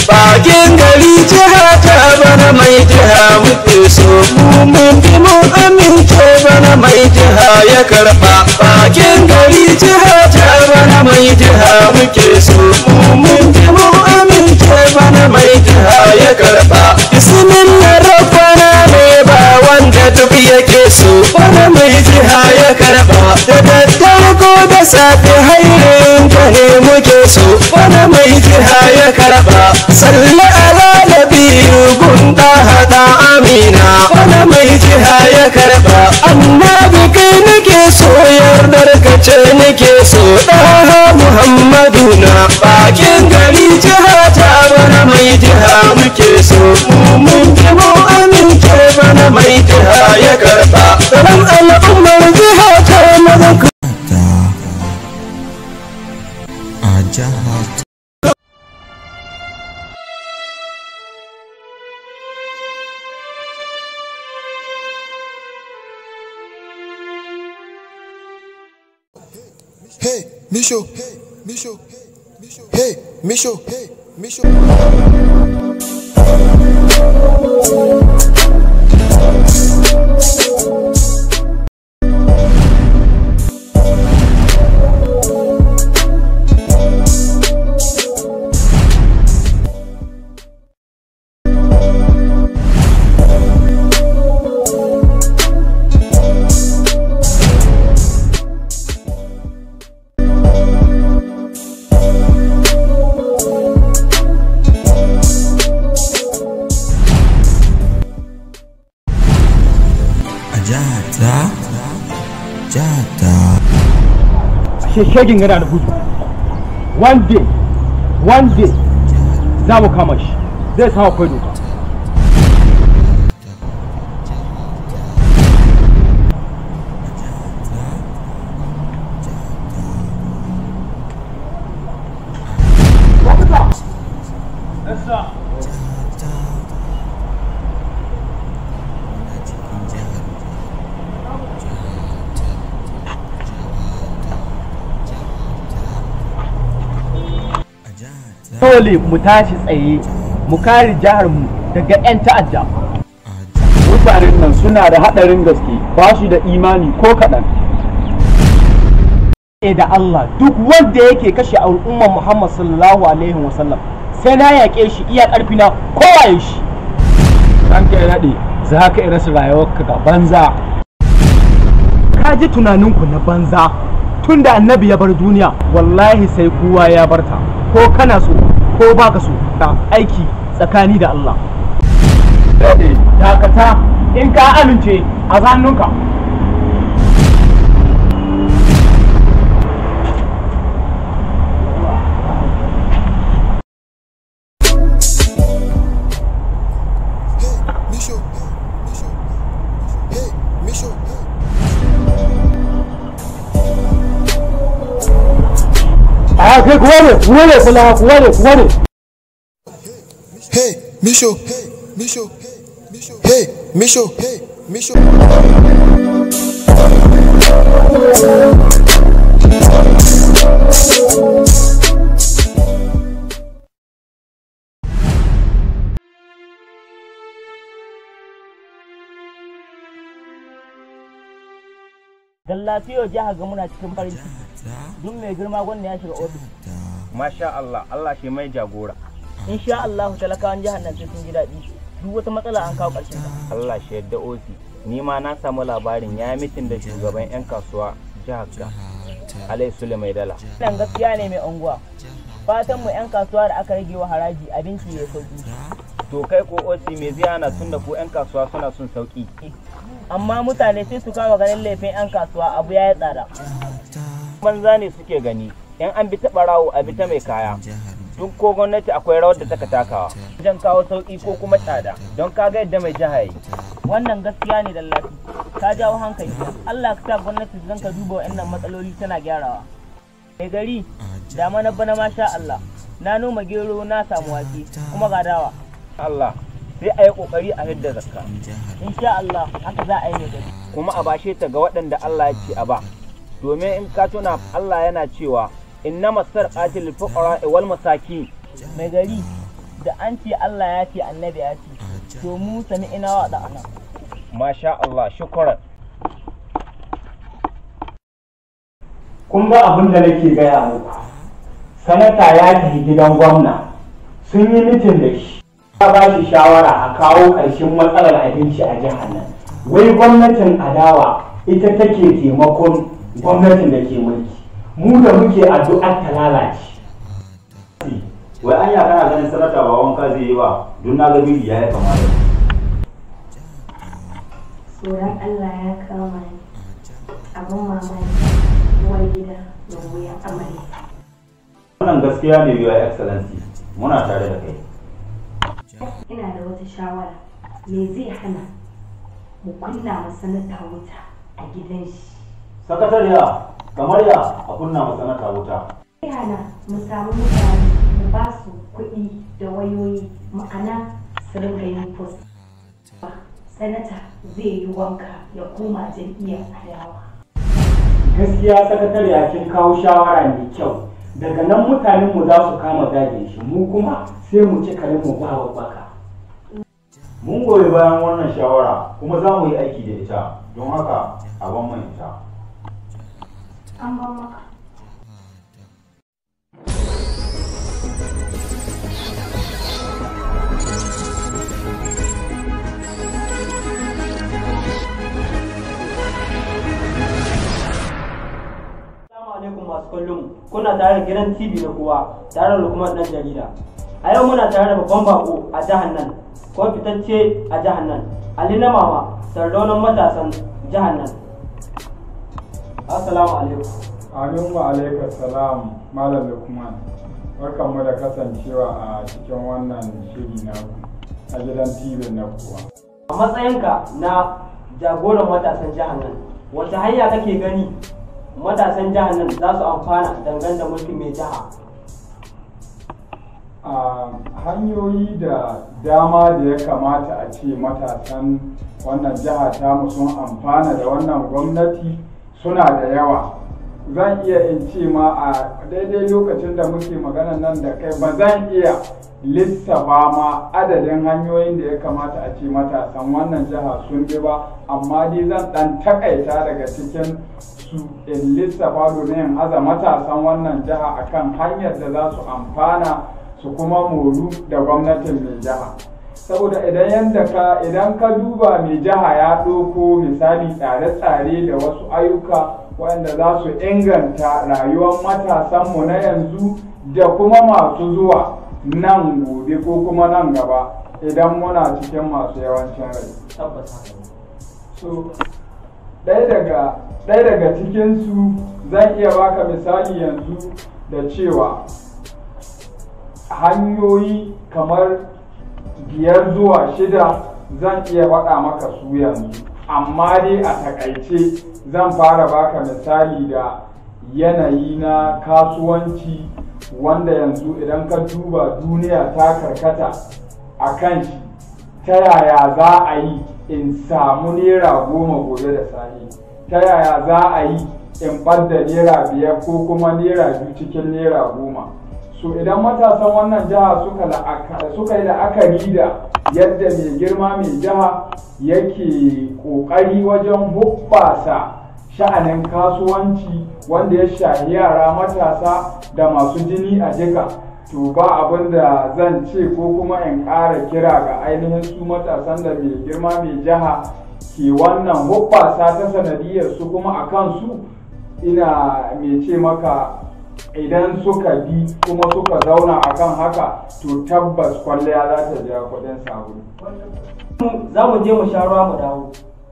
bakin gari jiha ta bana mai jiha muke so mu mun bi mu amince bana mai jiha ya karba bakin gari jiha ta bana mai jiha muke so mu mun bi mu amince bana mai jiha ya karba bismillah rabbana ne ba wanda duk yake so bana mai jiha ya karba da daddare ko da safe hairin ka ne muke so bana mai jiha ya karba salli ala nabiyu gunda hada amina bana mai jiha ya karba annabi kai nake so yardar ka ce nake so daha muhammadu na bakin gari jiha ta bana mai jiha muke so mu mun ji mu amince bana mai jiha ya karba dan al'ummar jiha ta mazan ta a jihar Hey, Misho. Hey, Misho. Hey, Misho. Hey, Misho. a jihar ta jihar ta shegin yana da gudu one day one day za mu kama shi zai samu akwai doka a jihar ta dole mu tashi tsaye mu kare jihar mu daga 'yan ta'adda a jihar mutanen nan suna da haɗarin gaske ba su da imani ko kaɗan e da Allah duk wanda yake kashe al'ummar Muhammad sallallahu alaihi wasallam sai na yaƙe shi iya ƙarfi na kowaye shi ranka ya daɗe za ka ira su rayuwarka ga banza ka ji tunaninku na banza tun da annabi ya bar duniya wallahi sai kowa ya barta ko kana so ko baka so da aiki tsakani da Allah daɗe dakata in ka amince a zannunka Hey, Misho. Hey, Misho. Hey, Misho. a kai kuwa ne kuwa ne kula kuwa ne kuwa ne Hey, Misho. Hey, Misho. Hey, Misho. Hey, Misho. Hey, Misho. dan lafiyar jiha ga muna cikin farin ciki ta duk mai girma gwanda ya shiga ofis ta Masha Allah, Allah shi mai jagora. insha Allah talakawan jihar nan sai sun ji daɗi duk wata matsala an kawo ƙarshen ta Allah shi yadda osi. Ni ma na samu labarin ya mitin da shugaban 'yan kasuwa jihar ga Alai Sule Mai Dala. wannan gaskiya ne mai unguwa fatan mu yan kasuwa da aka rage wa haraji abinci ya sauki To kai ko osi me zai hana tun da ku 'yan kasuwa suna son sauki. amma mutane sai su kama ganin laifin yan kasuwa abu ya yi tsada Banza ne suke gani. 'Yan an bi ta ɓarawo a bi ta mai kaya. Duk ko gwamnati akwai rawar da taka takawa. Wajen kawo sauki ko kuma tsada. Don ka ga yadda mai jiha yi. wannan gaskiya ne dallafi ka jawo hankali Allah ka sa gwamnati zan ka duba wa'annan matsaloli tana gyarawa mai gari dama na bana masha Allah na noma gero na samu wake kuma ga dawa Allah sai a yi ƙoƙari a hidda zakka. insha Allah haka za a yi mai gari kuma a bashe ta ga waɗanda Allah ya ce a ba domin in ka tuna Allah yana cewa inna masar qatil fuqara wal masakin mai gari da an ce Allah ya ce annabi ya ce to mu sami ina wa da ana masha Allah shukran kun ga abin da nake gaya muku sanata ya tafi gidan gwamna sun yi mitin da shi ya ba shi shawara a kawo ƙarshen matsalar abinci a jihar nan wai gwamnatin adawa ita take taimakon gwamnatin da ke mulki mu da muke addu'ar ta lalace wai anya kana ganin sanata ba wanka zai yi ba don na ga biri ya yi kama da tsoron Allah ya kama ni abin mamaki uwar gida da wuya amarya wannan gaskiya ne your excellency muna tare da kai ina da wata shawara me zai hana mu kunna ma sanata wuta a gidan shi sakatariya kamar ya a kunna masa sanata wuta zai hana mu samu mutane mu ba su kuɗi da wayoyi ma'ana su rinka yin post sanata zai yi wanka ya koma jam'iyyar adawa gaskiya sakatariya kin kawo shawara mai kyau daga nan mutanen mu za su kama gadin shi mu kuma sai mu ci kare mu ba baka mun goyi bayan wannan shawara kuma za mu yi aiki da ita don haka a ban mai ita an ban maka Assalamu alaikum masu kallon mu. kuna tare da gidan TV na kowa tare da Lukman dan jarida. A yau muna tare da babban bako a jihar nan, ko fitacce a jihar nan, Ali na mama, sardaunan matasan jihar nan. Assalamu alaikum. Amin wa alaikar salam Malam Lukman. Barkanmu da kasancewa a cikin wannan shiri na a gidan TV na kuwa. A matsayinka na jagoran matasan jihar nan, wata hanya kake gani matasan jihar nan za su amfana dangane da mulkin mai jiha? A hanyoyi da dama da ya kamata a ce matasan wannan jiha tamu sun amfana da wannan gwamnati suna da yawa. Zan iya in ce ma a daidai lokacin da muke magana nan da kai ba zan iya lissafa ma adadin hanyoyin da ya kamata a ce matasan wannan jiha sun bi ba amma dai zan dan takaita daga cikin su in lissafa domin in aza matasan wannan jiha akan hanyar da za su amfana su kuma moru da gwamnatin mai jiha saboda idan yadda ka idan ka duba mai jiha ya ɗauko misali tsare-tsare da wasu ayyuka waɗanda za su inganta rayuwar matasanmu na yanzu da kuma masu zuwa nan gobe ko kuma nan gaba idan muna cikin masu yawancin rai Tabbas haka ne. so ɗaya daga ɗaya daga cikinsu zan iya baka misali yanzu da cewa hanyoyi kamar biyar zuwa shida zan iya faɗa maka su yanzu amma dai a takaice zan fara baka misali da yanayi na kasuwanci wanda yanzu idan ka duba duniya ta karkata a kan shi ta yaya za a yi in samu naira goma gobe da safe ta yaya za a yi in ɓadda naira biyar ko kuma naira biyu cikin naira goma so idan matasan wannan jiha suka la'aka- suka yi la'akari da yadda mai girma mai jiha yake ƙoƙari wajen hubbasa sha'anin kasuwanci wanda ya shahi yara matasa da masu jini a jika to ba abin da zan ce ko kuma in ƙara kira ga ainihin su matasan da mai girma mai jiha ke wannan hubbasa ta sanadiyar su kuma a kansu ina mai ce maka idan suka bi kuma suka zauna akan haka to tabbas kwalliya za ta biya kuɗin sabulu Za mu je mu sha ruwa mu dawo.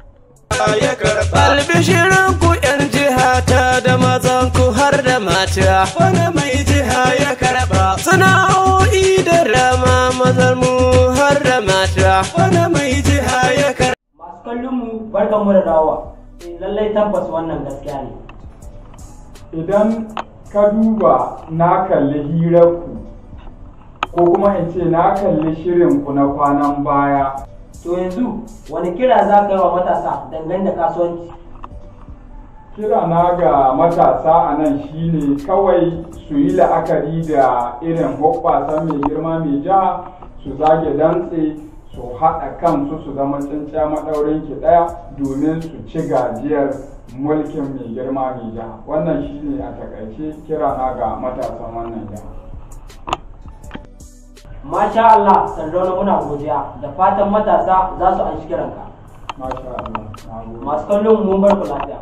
Albishirin ku ‘yan jiha ta da mazan ku har da mata, wani mai jiha ya karɓa. Sana'o'i da rama mazan mu har da mata, wani mai jiha ya karɓa. Masu kallon mu barkan mu da dawowa. Eh, Lallai tabbas wannan gaskiya ne. idan ka duba na kalli hirarku ko kuma in ce na kalli shirinku na kwanan baya To yanzu wani kira za ka yi wa matasa dangane da kasuwanci? kira na ga matasa a nan shine kawai su yi la'akari da irin hoɓɓasan mai girma mai jiha su zage dantse su haɗa kansu su zama tsinciya maɗaurin ki ɗaya domin su ci gajiyar mulkin mai girma mai jiha wannan shine a takaice kirana ga matasan wannan jiha Masha Allah, Sardauna muna godiya da fatan matasa za su an shi kiranka. masha Allah na gode. Masu kallon mun bar ku lafiya.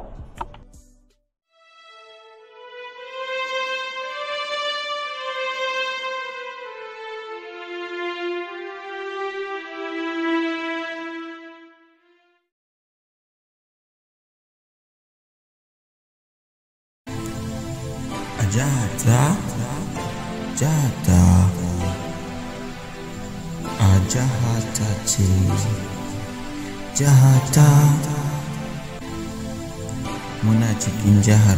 a jihata jihata a jihata ce jihata muna cikin jihar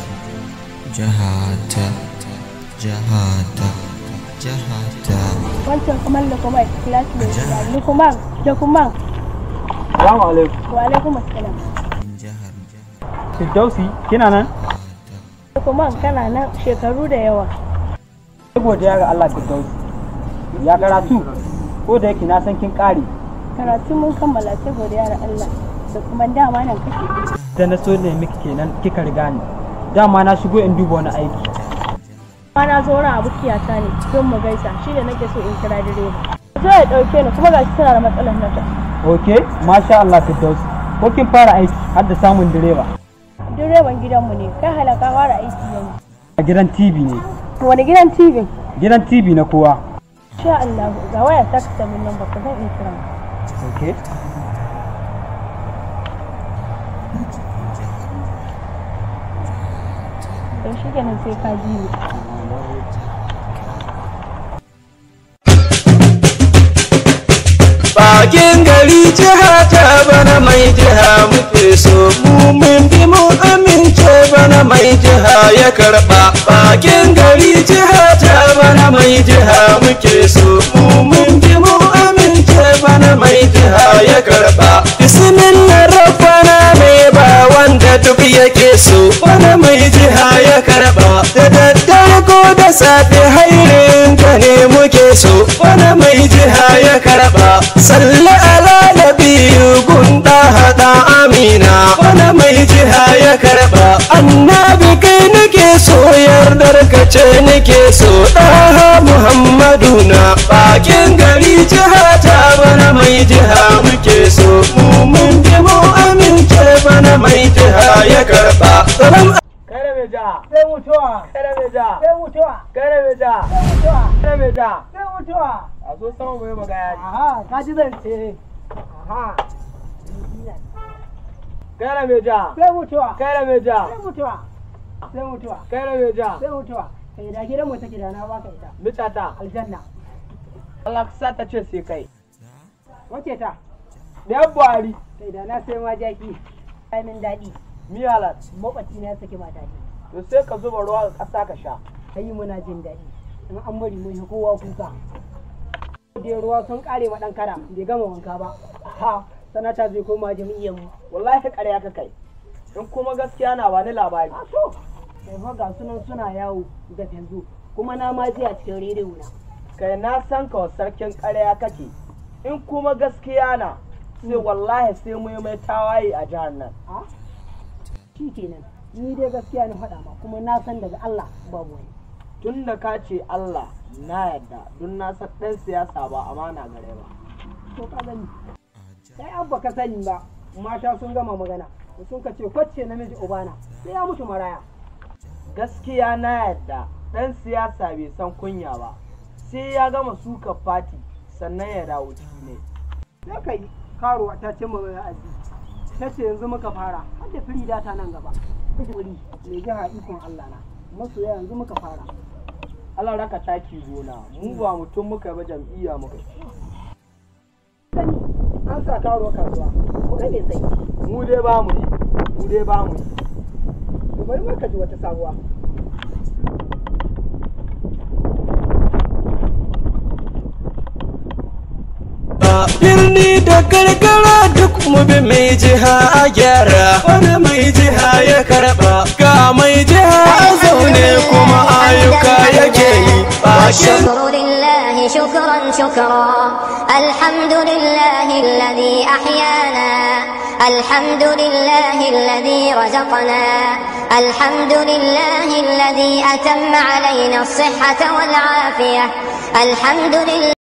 jihata jihata jihata wancan kuma da kuma class ne da lukman lukman Salamu alaikum. wa alaikum assalam Firdausi, kina nan? lukman kana nan shekaru da yawa Godiya ga Allah Firdausi. Ya karatu, ko da yake na san kin ƙare. karatu mun kammala sai godiya da Allah da kuma dama nan kake Da na so ne miki kenan kika riga ni. Dama na shigo in duba wani aiki. ma na zo wurin abokiyata ne don mu gaisa shi da nake so in kira direba zo ya dauke ni kuma gashi tana da matsalar nata Ok, masha Allah Firdausi. Ko kin fara aiki har da samun direba. direban gidanmu ne kai halaka fara aiki yanzu A gidan TV ne. wani gidan tv Gidan TV na kowa. sha Allah ga waya ta ka min nan baka zan iya kira Ok. don shi kenan sai ka ji ni Bakin gari jiha ta bana mai jiha muke so mu mun bi mu amince bana mai jiha ya karba bakin gari jiha ta bana mai jiha muke so mu mun bi mu amince bana mai jiha ya karba bismillah rabbana ne ba wanda duk yake so bana mai jiha ya karba da daddare ko da safe hairin ka ne muke so bana mai jiha ya karba salli ala nabiyu gunda hada amina bana mai jiha ya karba annabi kai nake so yardar ka ce nake so daha muhammadu na bakin gari jiha ta bana mai jiha muke so mu mun bi mu amince bana mai jiha ya karba salam Kare mai ja. Sai mutuwa. Kare mai ja. Sai mutuwa. Kare mai ja. Sai mutuwa. Kare mai ja. Sai mutuwa. A so sama mai magana. Aha, ka ji zance. Aha. Kare mai ja. Sai mutuwa. Kare mai ja. Sai mutuwa. Sai mutuwa. Kare mai ja. Sai mutuwa. Kai da gidan mu take da na baka ita. Mutata. Aljanna. Allah ka sa ta ce sai kai. Wace ta? Da yan Buhari. Kai da na sai ma jaki. ai min daɗi Miyalat. makwabci na ya saki mata ne To sai ka zuba ruwa ga ƙasa ka sha. kai muna jin daɗi in an bari mun yi kowa kuka da ruwa sun kare ma ɗan kara bai gama wanka ba ha sanata zai koma jam'iyyar mu Wallahi ƙarya ka kai. In kuma gaskiya na bani labari. a so kai fa ga sunan suna yawo da yanzu kuma na ma ji a cikin rediyo na kai na san ka sarkin ƙarya kake in kuma gaskiya na sai wallahi sai mu yi mai tawaye a jihar nan a shi kenan ni dai gaskiya na faɗa ma kuma na san daga Allah babu wani tun da ka ce Allah na yarda don na san ɗan siyasa ba amana gare ba to ka gani sai abba ka sani ba mata sun gama magana sun ka ce kwacce namiji ubana sai ya mutu maraya gaskiya na yarda ɗan siyasa bai san kunya ba sai ya gama suka fati sannan ya dawo ciki ne sai ka yi karuwa ta cimma mai aji ta ce yanzu muka fara har da firi data nan gaba wuri mai jiha ikon Allah na masoya yanzu muka fara Allah raka taki gona mu ba mutum muka ba jam'iyya muka sani an sa karuwa kasuwa ko kai ne sai mu dai ba mu yi mu dai ba mu yi to bari muka ji wata sabuwa birni da karkara duk mu bi mai jiha a gyara wani mai jiha ya karba ga mai jiha a zaune kuma ayyuka yake yi bakin والشكر لله شكرا شكرا الحمد لله الذي أحيانا الحمد لله الذي رزقنا الحمد لله الذي أتم علينا الصحة والعافية الحمد لله